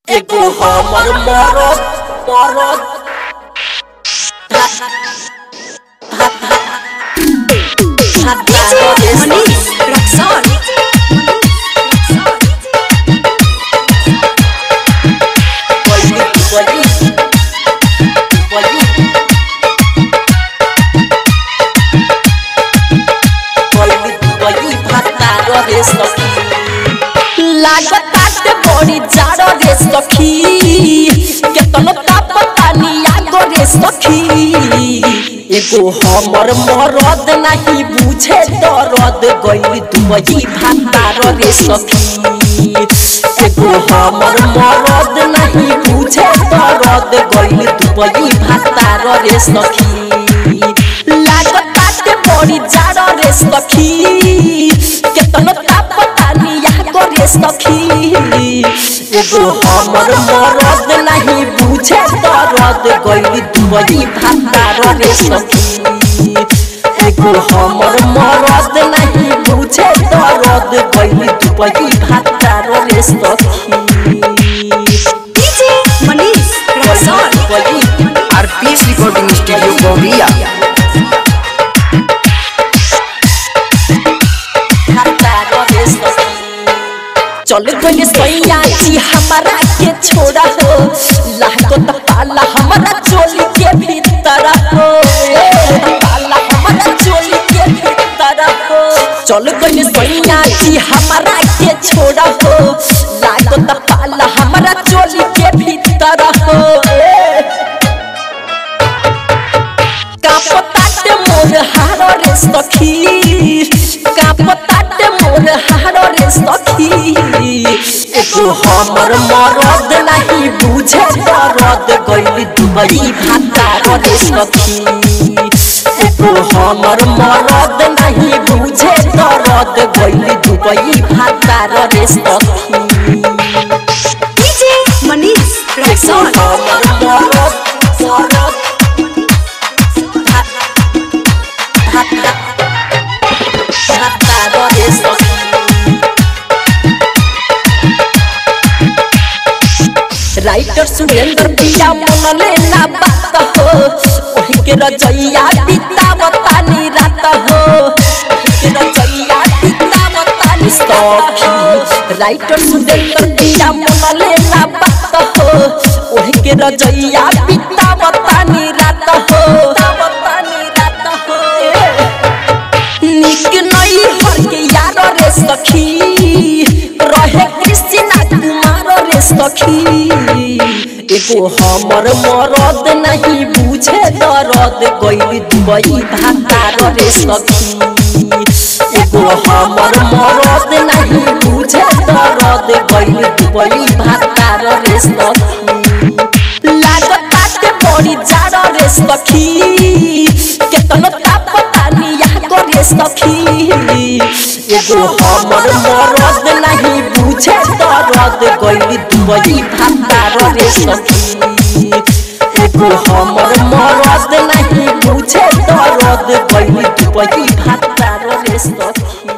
एगो हमर मरद मरद मनीष रक्सौल लागताते बड़ी जाड़ रे सखी केतनो ताप पानी आगो रे सखी एगो हमर मरद नहीं बुझे दर्द गइल दुबई भातार रे सखी एगो हमर मरद नहीं बुझे दर्द गइल दुबई भातार रे सखी लागताते बड़ी जाड़ रे सखी केतनो ताप पानी आगो रे सखी एगो हमर मरद नहीं बुझे दर्द गइल दुबई भातार रे सखी एगो हमर मरद नहीं बुझे दर्द गइल दुबई भातार रे सखी DJ Manish Raxaul Dubai RPS recording studio गौरिया चल गइल सैया जी हमारा के छोड़ा हो लाहको त पाला हमारा चोली के भीतर हो पाला हमारा चोली के भीतर हो चल गइल सैया जी हमारा के छोड़ा हो लाहको त पाला हमारा चोली के भीतर हो कापताटे मोर हारो रे सखी कापताटे मोर हारो रे सखी एगो हमर मरद नहीं बुझे दर्द गइल दुबई भातार रे सखी एगो हमर मरद नहीं बुझे दर्द गइल दुबई भातार रे सखी डीजे मनीष एगो रक्सौल हमर मरद मरद राइटर सुरेंद्र पिया मन लेना बात हो ओही के रजैया बितावतानी रात हो ओही के रजैया बितावतानी सखी राइटर सुरेंद्र पिया मन लेना बात हो ओही के रजैया बितावतानी रात हो बितावतानी रात हो निक नई हर के यार रे सखी रहे कृष्णा कुमार रे सखी एगो हमर मरद नहीं बुझे दर्द गइल दुबई भातार रे सखी एगो हमर मरद नहीं बुझे दर्द गइल दुबई भातार रे सखी लागताते बड़ी जाड़ रे सखी केतनो ताप पानी आगो रे सखी एगो हमर मरद नहीं बुझे दर्द गइल दुबई भातार रे सखी एगो हमर मरद नहीं बुझे दर्द गइल दुबई भातार रे सखी